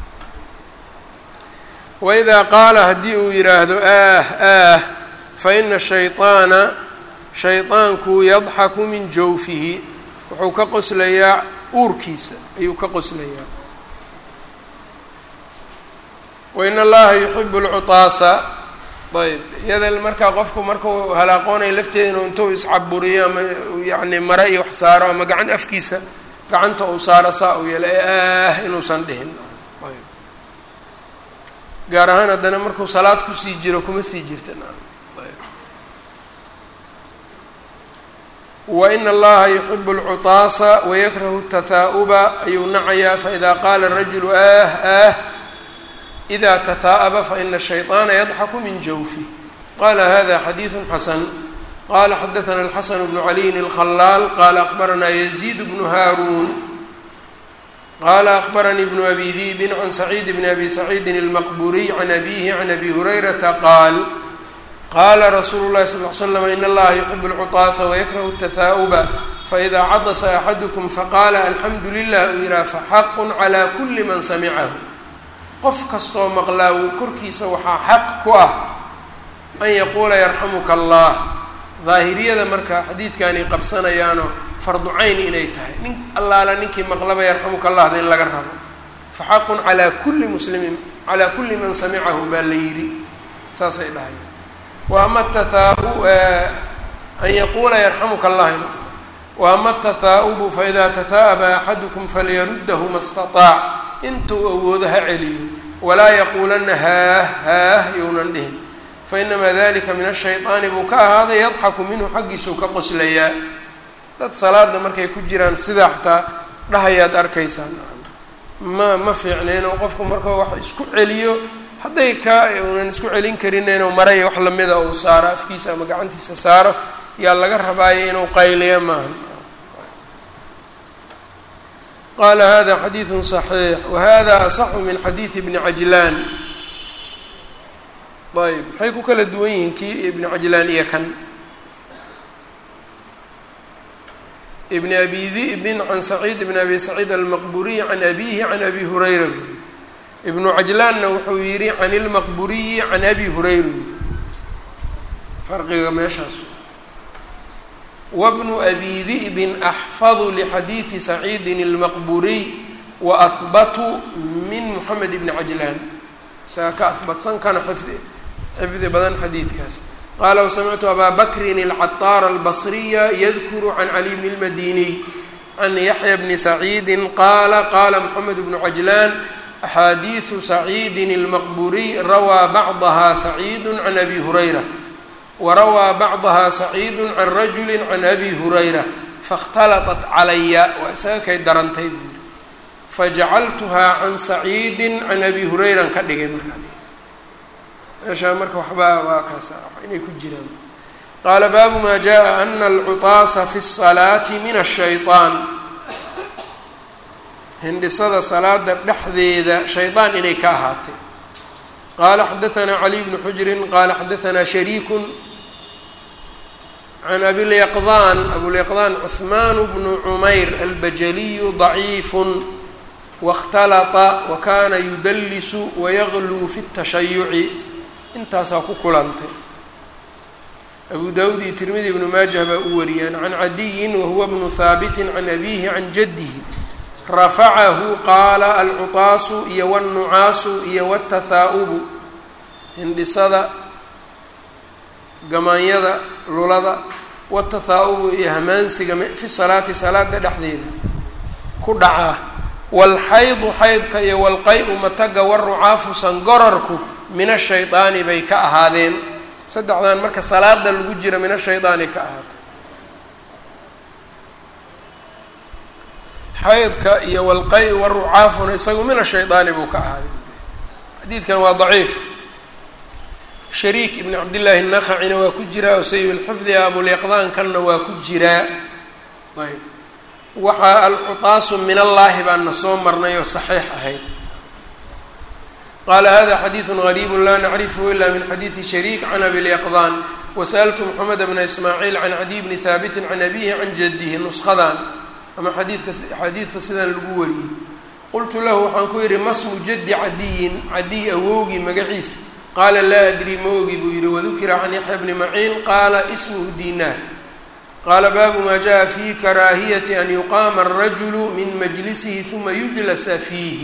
waidaa qaala haddii uu yidhaahdo ah ah fa ina shayطaana shayطaanku yadxaku min jawfihi wuxuu ka qoslayaa uurkiisa ayuu ka qoslayaa wain allaha yuxibu lcutaasa ayb iyada markaa qofku markuu halaaqoonayo lafteeda inuu intuu iscaburiyo ama yani mare iyo wax saaro ama gacan afkiisa gacanta uu saaro saa uu yeelo ee ah inuusan dhihin ayb gaar ahaan haddana markuu salaad kusii jiro kuma sii jirta wain allaha yuxibu lcutaasa wayakrahu tahaa'uba ayuu nacayaa faida qaala rajulu ah ah ida tataa'aba faina shayطaana yadxaku min jawfi qala hada xadiidu xasan qala xadaثna alxasan bnu caliyin اlkhalaal qala akbarana yaziid bnu haaruun qala akbaranii bnu abi di'bin can saciid bni abi saciidin اlmaqburiy can abihi can abi hurayrata qaal qala rasuulu lahi sal l slam in allaha yuxibu lcutaasa wayakrahu tahaa'uba faida cadasa axadukum faqala alxamdu lilah uu yihaha faxaqu clى kuli man samicahu qof kastoo maqlaa wuu korkiisa waxaa xaq ku ah an yaquula yarxamuka allah daahiriyada marka xadiidkaanay qabsanayaanoo fardu cayn inay tahay nin allaala ninkii maqlaba yarxamuka allahda in laga rabo fa xaqun calaa kulli muslimin calaa kulli man samicahu baa la yidhi saasay dhahayaan wa ama tathaau an yaquula yarxamuka allah wa ama tathaa'ubu faida tathaa'aba axadukum falyaruddahu ma staطaac intuu awoodo ha celiyo walaa yaquulanna haah haah younan dhihin fainamaa dalika min ashayطaani buu ka ahaaday yadxaku minhu xaggiisuu ka qoslayaa dad salaada markay ku jiraan sidaa xataa dhahayaad arkaysaan ma ma fiicneen oo qofku markuu wax isku celiyo hadday ka unan isku celin karineen oo maraya wax lamida uu saaro afkiisa ama gacantiisa saaro yaa laga rabaayo inuu qayliya maaha qala hada xadiidu صaxiix wahada asaxu min xadiidi bni cajlaan ayb maxay ku kala duwan yihiin kii ibni cajlaan iyo kan ibni abi di'bin can saciid bn abi saciid almaqburiyi can abihi can abi hurayra ibnu cajlaanna wuxuu yihi can ilmaqburiyi can abi hurayra farqiga meeshaas wbnu abi di'bin axfadu lixadiidi saciidin اlmaqburiy wa ahbatu min moxamed ibni cajlaan isaga ka ahbatsan kana xifdi xifdi badan xadiidkaas qaala wasamictu abaa bakrin alcataara albasriya yadkuru can cali bni اlmadiniy can yaxya bni saciidin qaala qaala moxamed bnu cajlaan axaadiidu saciidin اlmaqburiy rawaa bacdaha saciidu can abi hurayra warawaa bacdaha saciidu can rajuli can abi hurayra faاkhtalaطat calaya waa isaga kay darantay buu yihi fajacaltuhaa can saciidi can abi hurayran ka dhigay markaa meeshaa marka waxbaa waa kaasa inay ku jiraan qaala baabu maa jaءa ana alcutaasa fi الsalaati min الshayطaan hindhisada salaada dhexdeeda shayطaan inay ka ahaatay qala xadaثna cali bnu xujrin qala xadaثna shariiku can abilyaqdan abulyaqdan cuثman bnu cumayr albajaliyu ضaciif waاkhtalطa wakana yudalisu wayagluu fi الtashayuci intaasaa ku kulantay abu dawud iyo tirmidi ibnu maajah baa u wariyaan can cadiyin wahuwa bnu haabiti can abihi can jadihi rafacahu qaala alcutaasu iyo wاlnucaasu iyo wاtathaa'ubu hindhisada gamaanyada lulada wاtathaa'ubu iyo hamaansiga fi salaati salaada dhexdeeda ku dhacaa wاlxaydu xaydka iyo wاlqay-u mataga wاrucaafu sangorarku min ashayطaani bay ka ahaadeen saddexdan marka salaada lagu jira min ashaydaani ka ahaatay xaydka iyo walqay warucaafuna isagu min ashaydaani buu ka ahaaday xadiidkan waa daciif shariik ibn cabdillaahi nakacina waa ku jiraa oo sayi lxifdi abulyaqdaankanna waa ku jiraa ayb waxaa alcutaasu min allaahi baana soo marnay oo saxiix ahayd qaala hada xadiidu gariibu laa nacrifhu ila min xadiidi shariik can abilyaqdaan wasaltu moxamed bna ismaaciil can cadiy bni haabitin can abihi can jadihi nushadan ama xadiidka xadiidka sidan lagu wariyey qultu lahu waxaan ku yidhi masmu jaddi cadiyin cadiy awowgii magaciis qaala laa adri ma ogi buu yihi wadukira can yaxya bni maciin qaala ismuhu dinaar qaala baabu maa jaءa fi karaahiyati an yuqaama الrajulu min majlisihi huma yujlasa fiihi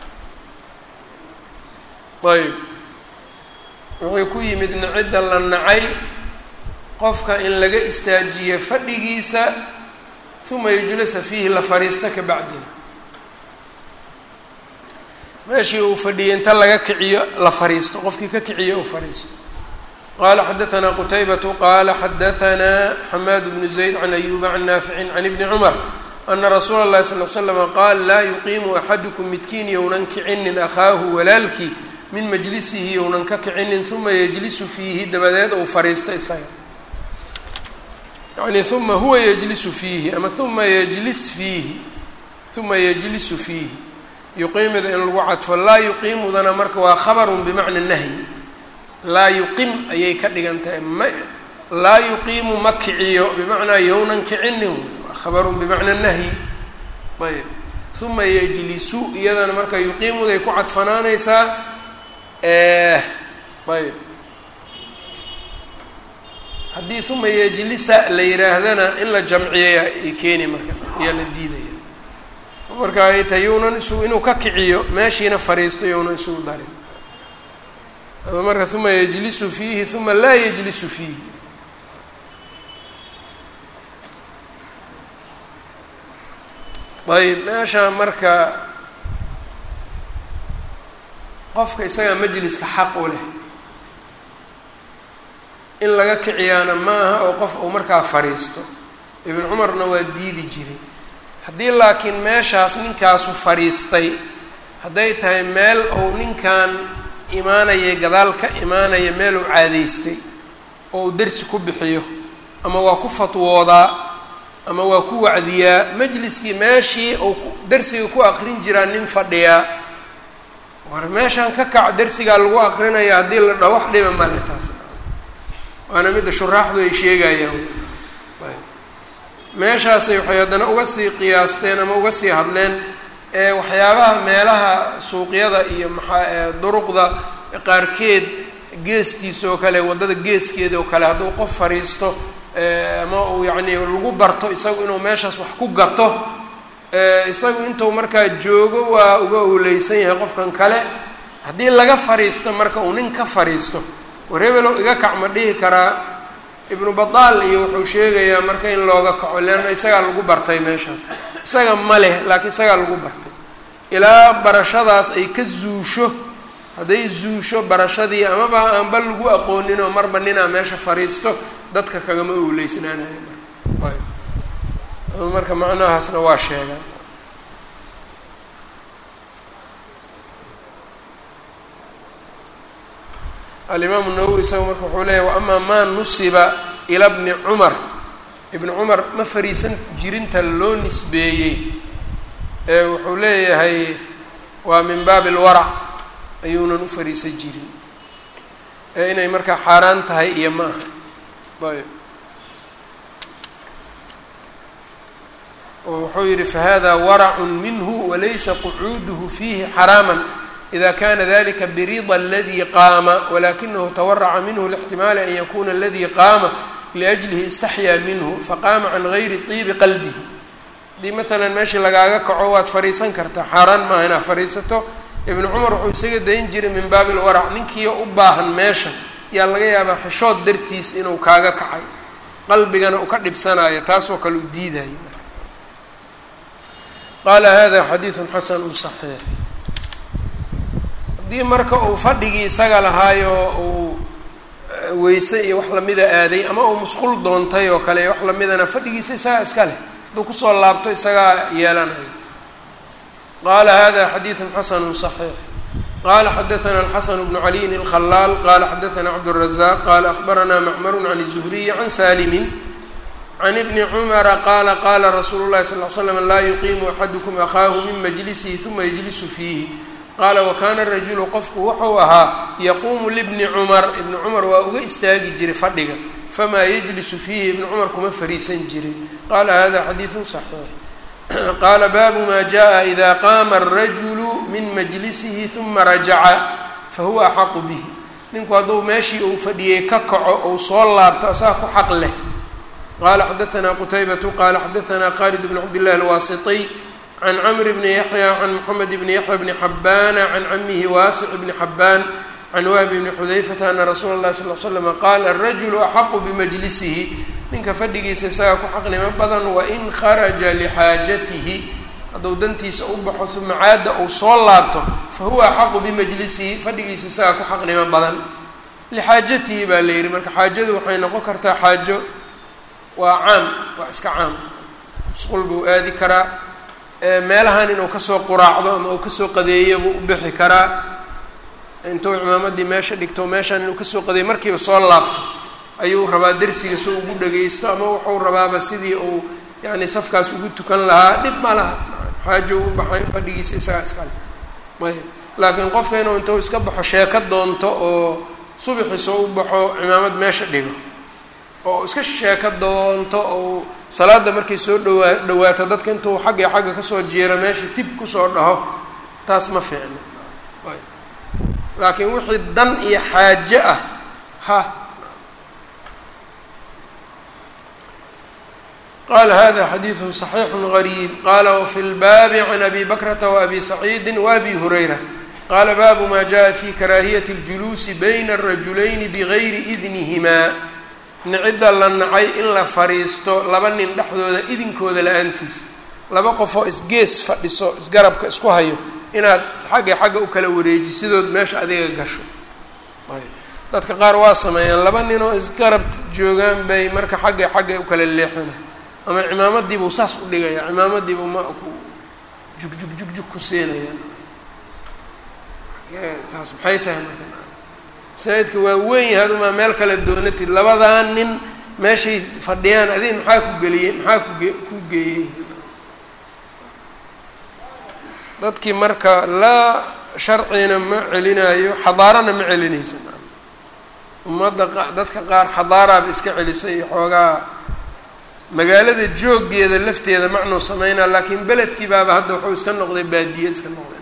ayb wuxuu ku yimid nacidda la nacay qofka in laga istaajiyo fadhigiisa huma yujlasa fiihi la fariista ka bacdina meeshii uu fadhiyay inta laga kiciyo la fariisto qofkii ka kiciyo uu fariisto qala xadaثna qtaybatu qala xadaثna xamaad bnu zayd can ayuba can naaficin can ibni cumar ana rasuula اlahi sal l slama qaal laa yuqiimu axadukum midkiin younan kicinin akhaahu walaalkii min majlisihi younan ka kicinin uma yejlisu fiihi dabadeed ou fariisto isaga yani uma huwa yejlisu fiihi ama uma yejlis fiihi uma yejlisu fiihi yuqiimida in lagu cadfo laa yuqiimudana marka waa khabarun bimacna nahyi laa yuqim ayay ka dhigan tahay ma laa yuqiimu ma kiciyo bimacnaa yownan kicinin waa khabarun bimacna nahyi ayb uma yejlisu iyadana marka yuqiimuday ku cadfanaanaysaa ayb haddii uma yejlisa la yihaahdana in la jamciyaya ay keeni marka ayaa la diidaya marka ay tahay yownan isugu inuu ka kiciyo meeshiina fariisto yownan isugu darin marka uma yejlisu fiihi uma laa yejlisu fiihi ayb meesha marka qofka isagaa majliska xaq u leh in laga kiciyaana maaha oo qof uu markaa fariisto ibn cumarna waa diidi jiray haddii laakiin meeshaas ninkaasu fariistay hadday tahay meel ou ninkan imaanaya gadaal ka imaanaya meel uu caadaystay oo uu dersi ku bixiyo ama waa ku fatwoodaa ama waa ku wacdiyaa majliskii meeshii uu dersiga ku aqrin jiraa nin fadhiyaa war meeshaan ka kac dersigaa lagu aqrinaya haddii la dha wax dhiba male taas waana midda shuraaxdu ay sheegayaan meeshaasay waxay haddana uga sii qiyaasteen ama uga sii hadleen waxyaabaha meelaha suuqyada iyo maxaa duruqda qaarkeed geestiisa oo kale waddada geeskeeda oo kale hadduu qof fariisto ama uu yacni lagu barto isagu inuu meeshaas wax ku gato isagu intuu markaa joogo waa uga owleysan yahay qofkan kale haddii laga fariisto marka uu nin ka fariisto war hebelow iga kac ma dhihi karaa ibnu badaal iyo wuxuu sheegayaa marka in looga kaco leanna isagaa lagu bartay meeshaas isaga ma leh laakiin isagaa lagu bartay ilaa barashadaas ay ka zuusho hadday zuusho barashadii amaba aanba lagu aqoonin oo marba ninaa meesha fariisto dadka kagama owleysnaanayo marka ayb marka macnahaasna waa sheegaan alimaamu nawowi isaga marka wuxuu leeyahy waamaa maa nusiba ila bni cumar ibni cumar ma fariisan jirinta loo nisbeeyey ee wuxuu leeyahay waa min baabi alwarac ayuunan u fariisan jirin ee inay markaa xaaraan tahay iyo ma aha ayb oo wuxuu yihi fahada waracun minhu walaysa qucuuduhu fiihi xaraama ida kana dalika birida aladi qaama walakinahu tawaraca minhu lاxtimaali an yakuna aladi qaama liأjlihi istaxyaa minhu faqaama can gayri طiibi qalbihi haddii maalan meeshii lagaaga kaco waad fariisan kartaa xaaraan maaha inaad fariisato ibnu cumar wuxuu isaga dayn jiray min baabi lwarac ninkiio u baahan meesha yaa laga yaabaa xishood dartiis inuu kaaga kacay qalbigana uu ka dhibsanayo taasoo kale u diidayo qaala hada xadiidu xasanu صaxiix haddii marka uu fadhigii isaga lahaayo uu weyse iyo wax lamida aaday ama uu musqul doontay oo kale wax lamidana fadhigiisa isagaa iska leh hadduu kusoo laabto isagaa yeelanayo qaala hada xadiidu xasanu صaxiix qala xadaثna الxaسن بن عaliyin الkhلاal qala xadaثna cabdالرaزاq qala أخbarana mcmr عan الزhriي عan salimi can ibni cumara qaala qaala rasuulu llahi sal l slam laa yuqiimu axadukum akhaahu min majlisihi uma yajlisu fiihi qaala wakana rajulu qofku wuxuu ahaa yaquumu libni cumar ibni cumar waa uga istaagi jiray fadhiga famaa yajlisu fiihi ibni cumar kuma fariisan jirin qaala hada xadiidu صaxiix qaala baabu ma jaءa ida qaama الrajulu min majlisihi uma rajaca fahuwa axaqu bihi ninku hadduu meeshii uu fadhiyey ka kaco ou soo laabto asaga ku xaq leh qala xadaثna qtaybatu qala xadaثna khalid bn cabdالlah alwasiطiy can cmr bni yaحya can mxamed bni yaحya bni xabana can camihi waasic bni xabaan can wahb bni xudayfata ana rasuula اlahi sal l slm qaala الrajulu axaqu bimajlisihi ninka fadhigiisa isaga ku xaqnimo badan wain kharaja lxaajatihi hadduu dantiisa u baxo uma caada uu soo laabto fahuwa axaqu bimajlisihi fadhigiisa isaga ku xaqnimo badan lixaajatihi baa la yihi marka xaajadu waxay noqon kartaa xaajo waa caam waa iska caam musqul buu aadi karaa meelahan inuu kasoo quraacdo ama uu kasoo qadeeyo buu u bixi karaa intuu cimaamadii meesha dhigto meeshaan inuu kasoo qadeeyo markiiba soo laabto ayuu rabaa dersiga si ugu dhagaysto ama wuxuu rabaaba sidii uu yani safkaas ugu tukan lahaa dhib ma laha xaajo u baxay fadhigiisa isagaa iskale ayb laakiin qofka inuu intuu iska baxo sheeko doonto oo subaxiisa u baxo cimaamad meesha dhigo oo iska sheeko doonto ou salaada markay soo dhawaa dhawaato dadka intuu xagga iyo xagga kasoo jeero meesha tib kusoo dhaho taas ma fiicno laakiin wixii dan iyo xaaje ah ha qala hada xadiidu صaxiixu غariib qala wfi lbaabi can abi bakrata wabi saciidi waabi hurayra qala baabu ma jaءa fi karaahiyati اljuluusi bayna الrajulayni bgayri idnihima nicidda la nacay in la fariisto laba nin dhexdooda idinkooda la-aantiis laba qofoo isgees fadhiso isgarabka isku hayo inaad xagga xagga u kala wareejisidood meesha adiga gasho dadka qaar waa sameeyaan laba ninoo isgarab joogaan bay marka xagga xagga u kala leexina ama cimaamadiibuu saas u dhigaya cimaamadiibuu ma ku jug jug jug jug ku siinayaan taas maxay tahay marka masaajidka waa weyn yahay adumaa meel kale doonatid labadaa nin meeshay fadhiyaan adig maxaa ku geliyey maxaa kuge ku geeyey dadkii marka laa sharcina ma celinayo xadaarana ma celinaysa ummadda dadka qaar xadaaraaba iska celisay iyo xoogaa magaalada jooggeeda lafteeda macnuu sameynaa laakiin beledkii baaba hadda wuxuu iska noqday baadiye iska noqday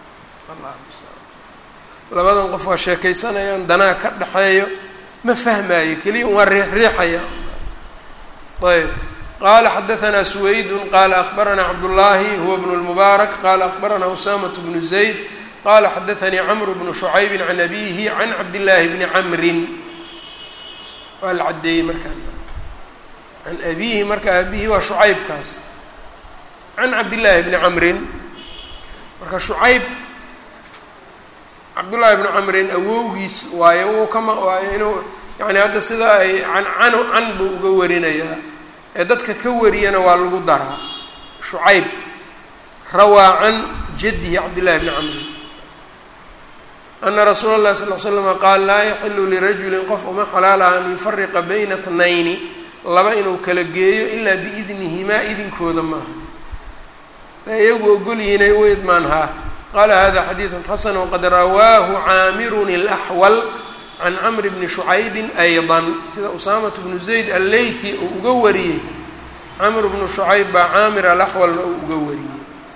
labadan qof waa sheekaysanayaan danaa ka dhexeeyo ma fahmaayo keliya waa riixriixaya ayb qala xadaثna سwayd qala aخbarana cabdالlahi huwa bn الmubaarak qala aخbarana usamaة bnu zayd qala xadaثanii cmr bnu شhucayb can abihi can cabdالlahi bni camrin waa la cadeeyey markaa can abihi marka abihi waa shucaybkaas can cabdالlahi bni camrin marka shucayb cabdullaahi bnu camrin awowgiis waayo wuu kama waayo inuu yani hadda sida ay can canu can buu uga warinayaa ee dadka ka wariyana waa lagu daraa shucayb rawaa can jaddihi cabdillahi bni camrin ana rasuula اllahi sal l slama qaal laa yaxilu lirajulin qof uma xalaalaha an yufariqa bayna tnayni laba inuu kala geeyo ilaa biidnihimaa idinkooda maaha iyagu ogolyihinay u idmaanhaa qala hada xadiidu xasan waqad rawaahu caamirun اlaxwal can camri bni shucaybi ayضa sida usaamat bnu zayd alleythi uu uga wariyey camr bnu shucayb baa caamir alaxwalna uu uga wariyey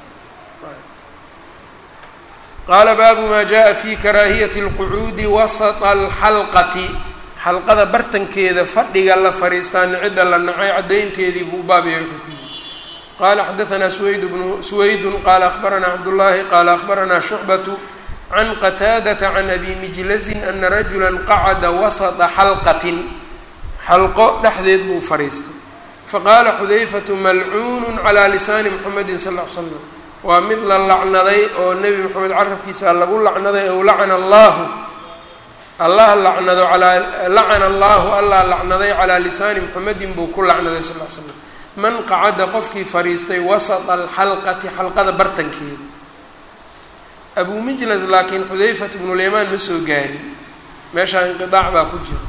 qaala baabu ma jaءa fi karaahiyati اlqucuudi wasط اlxalqati xalqada bartankeeda fadhiga la fariistaa nicida la nacay caddaynteedii buu baabaya qala xadaثna swayd bnu swaydu qala akhbarana cabdullahi qala akhbarana shucbatu can qataadata can abi mijlazin ana rajula qacada wasطa xalqatin xalqo dhexdeed buu fariistay faqala xudayfatu malcuunu calى lisaani mxamedi sal ll l slam waa mid la lacnaday oo nebi moxamed carabkiisa lagu lacnaday ow lacana allahu allah lacnado alaa lacana allahu allah lacnaday calaa lisaani muxamedin buu ku lacnaday sal l slam man qacada qofkii fadhiistay wasata alxalqati xalqada bartankeeda abu mijlas laakiin xudayfat bnulyamaan ma soo gaarin meeshaa inqiaac baa ku jira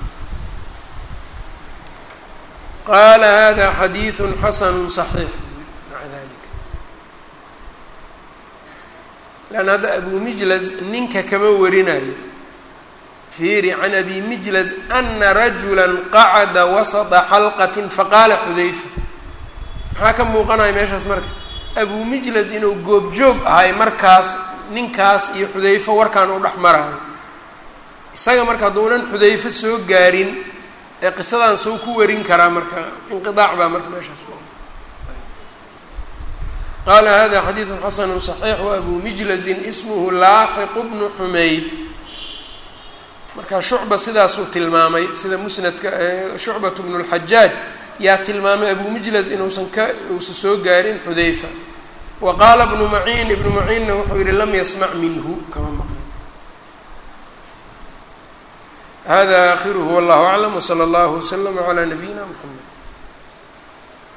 qaala hada xadiidu xasanu صaxiix maca dalika lan hadda abu mijlas ninka kama warinayo fiiri can abi mijlas ana rajula qacada wasata xalqati faqaala xudayfa maxaa ka muuqanaya meeshaas marka abu mijlas inuu goobjoog ahay markaas ninkaas iyo xudayfo warkaan u dhex marayo isaga marka hadduunan xudayfo soo gaarin ee qisadan soo ku warin karaa marka inqiaac baa marka meeshaas qaala hada xadiidu xasanu صaxiix wabu mijlazin ismuhu laaxiqu bnu xumayd marka shucba sidaasuu tilmaamay sida musnadka shucbat bnu اlxajaaj yaa tilmaamay abu mijlaz inuusan ka uusan soo gaarin xudayfa wa qaala bnu maciin ibnu maciinna wuxuu yihi lam yasmac minhu kama maqlin hada akhiruhu wallahu aclam wslى اllahu wslama عlى nabiyina mxamed